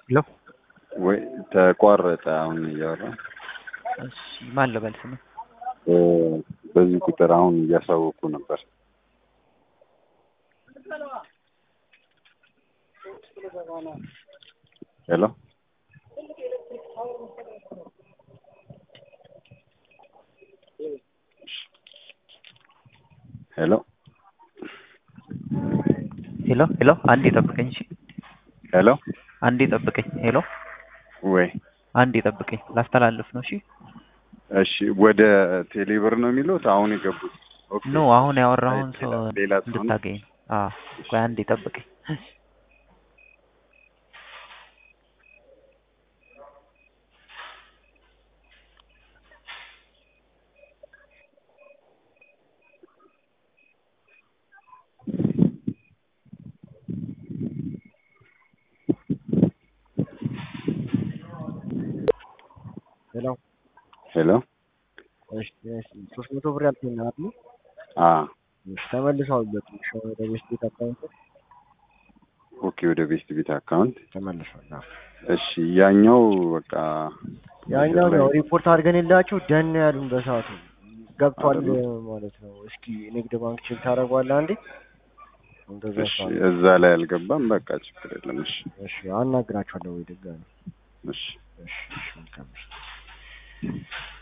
ሄሎ ወይ ተቋረጠ። አሁን እያወራ እሺ፣ ማን ልበል ስምህ? እ በዚህ ቁጥር አሁን እያሳወቁ ነበር። ሄሎ ሄሎ ሄሎ ሄሎ፣ አንዴ ጠብቀኝ። እሺ፣ ሄሎ አንዴ ጠብቀኝ። ሄሎ፣ ወይ አንዴ ጠብቀኝ፣ ላስተላልፍ ነው። እሺ፣ እሺ፣ ወደ ቴሌብር ነው የሚሉት አሁን የገቡት። ኦኬ ኖ አሁን ያወራውን ሰው ሌላ- ሌላ ሰው ነው? እንድታገኝ ነው። አዎ፣ ቆይ አንዴ ጠብቀኝ። ሄሎ ሄሎ እሺ እሺ ሶስት መቶ ብር ያልከኝ ነው አይደል? አ እሺ ተመልሷል። በትንሽ ወደ ቤት ቤት አካውንት ኦኬ ወደ ቤስት ቤት አካውንት ተመልሷል። አዎ እሺ ያኛው በቃ ያኛው ላይ- ነው ሪፖርት አድርገን የላችሁ ደን ያሉን በሰዓቱ ገብቷል አይደለም። ማለት ነው። እስኪ ንግድ ባንክ ቼክ ታደርገዋለህ አንዴ። እንደዛ እሺ ሳለ እዛ ላይ አልገባም። በቃ ችግር የለም። እሺ እሺ አናግራችኋለሁ ወይ ድጋሚ። እሺ እሺ እሺ መልካም እሺ